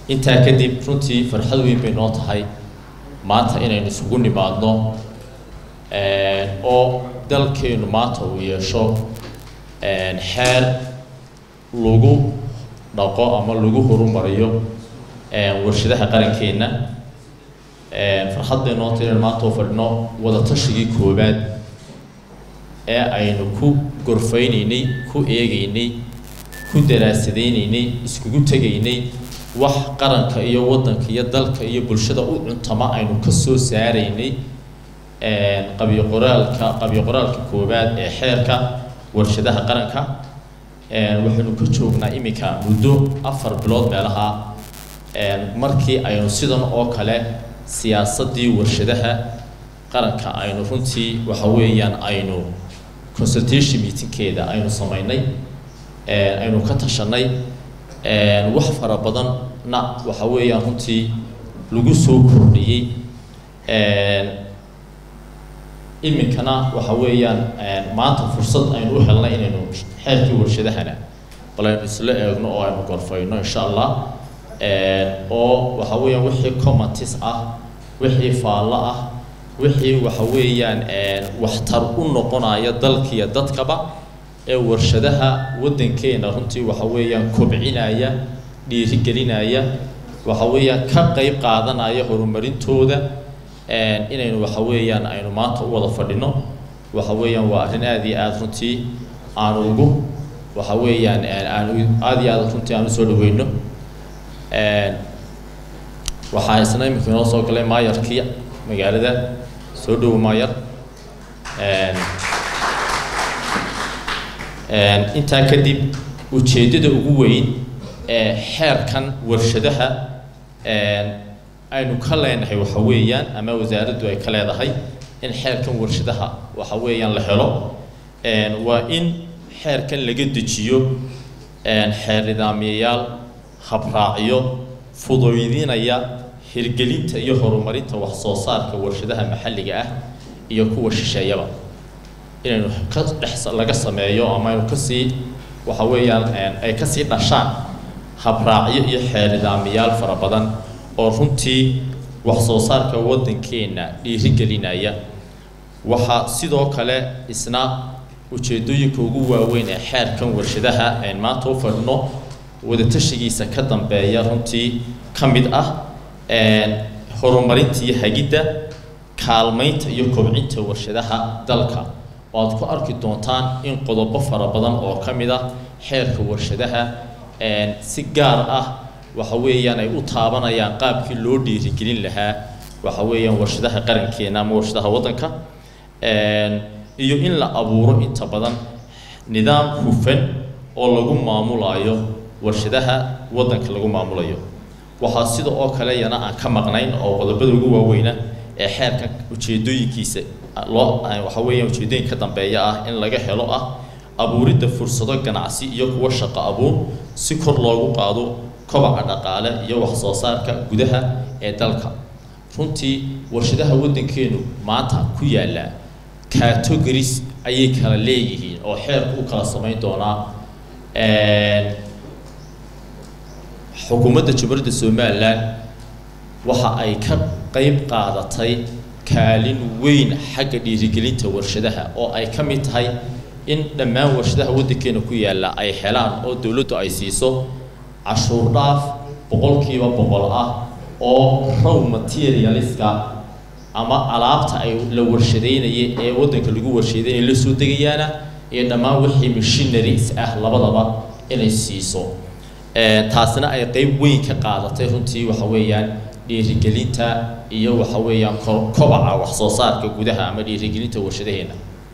intaa kadib runtii farxad weyn bay noo tahay maanta inaynu isugu nimaadno oo dalkeenu maanta uu yeesho xeer lagu dhaqo ama lagu horumariyo warshadaha qarankeenna farxad bay noo tahay inaynu maanta u fadhino wadatashigai koowaad ee aynu ku gorfaynaynay ku eegaynay ku daraasadaynay iskugu tegaynay wax qaranka iyo waddanka iyo dalka iyo bulshada u cuntama aynu ka soo saaraynay qabyo qoraalka qabyo qoraalka koowaad ee xeerka warshadaha qaranka waxaynu ka joognaa iminka muddo afar bilood meelaha markii aynu sidan oo kale siyaasaddii warshadaha qaranka aynu runtii waxa weeyaan aynu consultation meetingkeeda aynu samaynay aynu ka tashanay wax fara badanna waxa weeyaan runtii lagu soo kordhiyey iminkana waxa weeyaan maanta fursad aynu u helnay inaynu xeerkii warshadahana bal aynu isla eegno oo aynu gorfayno insha allah oo waxa weeyaan wixii commentis ah wixii faallo ah wixii waxa weeyaan waxtar u noqonaya dalkiiyo dadkaba ee warshadaha waddankeena runtii waxa weeyaan kobcinaya dhiirigelinaya waxa weeyaan ka qayb qaadanaya horumarintooda inaynu waxa weeyaan aynu maanta u wada fadhino waxa weeyaan waa arrin aada iyo aada runtii aanu ugu waxa weeyaan aanu aada iyo aada runtii aan usoo dhaweyno waxaa isna iminka inoo soo galay maayarkii magaalada soo dhowo maayar intaa kadib ujeeddada ugu weyn ee xeerkan warshadaha aynu ka leenahay waxa weeyaan ama wasaaraddu ay ka leedahay in xeerkan warshadaha waxa weeyaan la helo waa in xeerkan laga dejiyo xeer nidaamiyayaal habraacyo fuduydinaya hirgelinta iyo horumarinta wax soo saarka warshadaha maxalliga ah iyo kuwa shisheeyaba inaynu ka dhex laga sameeyo ama aynu kasii waxa weeyaan ay kasii dhashaan habraacyo iyo xeer nidaamiyaal fara badan oo runtii wax soo saarka waddankeenna dhiirigelinaya waxaa sidoo kale isna ujeedooyinka ugu waaweyn ee xeerkan warshadaha ayn maanta u fadhino wadatashigiisa ka dambeeya runtii ka mid ah horumarinta iyo hagidda kaalmaynta iyo kobcinta warshadaha dalka oo aad ku arki doontaan in qodobo fara badan oo ka mid ah xeerka warshadaha si gaar ah waxa weeyaan ay u taabanayaan qaabkii loo dhiirigelin lahaa waxa weeyaan warshadaha qarankeena ama warshadaha waddanka iyo in la abuuro inta badan nidaam hufan oo lagu maamulayo warshadaha waddanka lagu maamulayo waxaa sida oo kale yana aan ka maqnayn oo qodobada ugu waaweyna ee xeerka ujeedooyinkiisa loo waxa weeyaan ujeedooyinka dambeeya ah in laga helo ah abuuridda fursado ganacsi iyo kuwa shaqo abuur si kor loogu qaado kobaca dhaqaale iyo wax soo saarka gudaha ee dalka runtii warshadaha waddankeenu maanta ku yaalla categories ayay kala leeyihiin oo xeerku u kala samayn doonaa xukuumadda jamhuuriyadda somalilan waxa ay ka qayb qaadatay kaalin weyn xagga dhiirigelinta warshadaha oo ay ka mid tahay in dhammaan warshadaha waddankeena ku yaalla ay helaan oo dowladdu ay siiso cashuur dhaaf boqolkiiba boqol ah oo row materialiska ama alaabta ay la warshadeynaya ee waddanka lagu warshadeynaya la soo degayaana iyo dhammaan wixii machineries ah labadaba inay siiso taasina ay qeyb weyn ka qaadatay runtii waxa weeyaan dhiirigelinta iyo waxa weeyaan kobaca wax soo saarka gudaha ama dhiirigelinta warshadaheena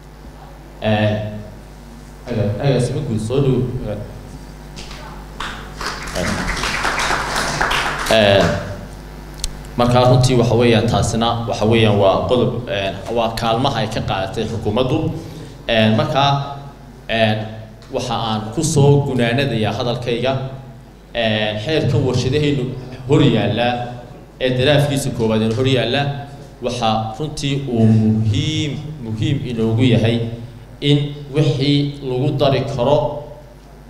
agaasima guud soo dhow markaa runtii waxa weeyaan taasina waxa weeyaan waa qodob waa kaalmaha ay ka qaadatay xukuumaddu markaa waxa aan kusoo gunaanadayaa hadalkayga xeerkan warshadaheenu hor yaallaa ee daraafkiisa koowaad in hor yaallaa waxaa runtii uu muhiim muhiim inoogu yahay in wixii lagu dari karo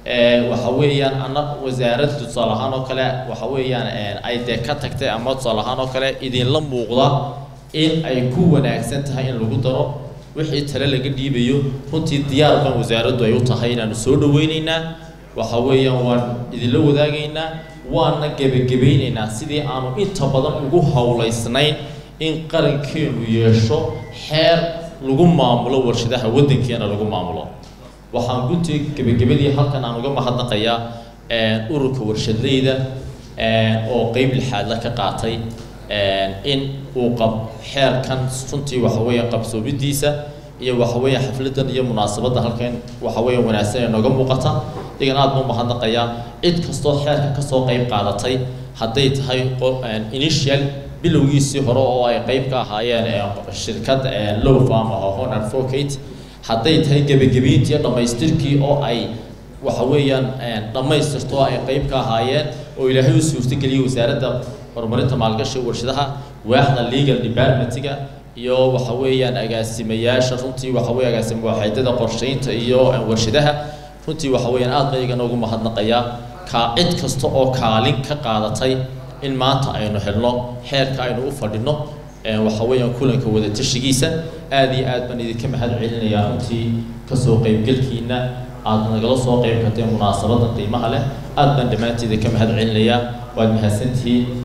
waxa weeyaan ana wasaaradda tusaale ahaan oo kale waxa weeyaan ay dee ka tagtay ama tusaale ahaan oo kale idinla muuqda in ay ku wanaagsan tahay in lagu daro wixii tale laga dhiibayo runtii diyaar baan wasaaraddu ay u tahay inaanu soo dhaweynaynaa waxa weeyaan waan idinla wadaagaynaa waana gebagabaynaynaa sidii aanu inta badan ugu howlaysnayn in qarankeenu yeesho xeer lagu maamulo warshadaha waddankeena lagu maamulo waxaan guntii gebagabadii halkan aan uga mahadnaqayaa ururka warshadleyda oo qeyb lixaadla ka qaatay in uu qab xeerkan runtii waxa weeyaan qabsoomidiisa iyo waxa weeyaan xafladan iyo munaasabadda halkan waxa weeyaan wanaagsan ee nooga muuqata idigan aad baan mahadnaqayaa cid kastoo xeerka kasoo qeyb qaadatay hadday tahay initial bilowgiisii hore oo ay qeyb ka ahaayeen shirkad low farm oo hon advocate hadday tahay gebagabeyntii iyo dhammaystirkii oo ay waxa weeyaan dhammaystirto ay qeyb ka ahaayeen oo ilaahay u suurtageliyay wasaaradda horumarinta maalgashiga warshadaha waaxda legal departmentiga iyo waxa weeyaan agaasimayaasha runtii waxa weeye agaasima waaxeedada qorsheynta iyo warshadaha runtii waxa weeyaan aad ba igana ugu mahadnaqayaa kaa cid kasta oo kaalin ka qaadatay in maanta aynu helno xeerka aynu u fadhino waxa weeyaan kulanka wada tashigiisa aad iyo aad baan idinka mahad celinayaa runtii kasoo qeybgelkiina aad nagala soo qeyb karteen munaasabada qiimaha leh aad baan dhammaanteeda ka mahad celinayaa waad mahadsantihiin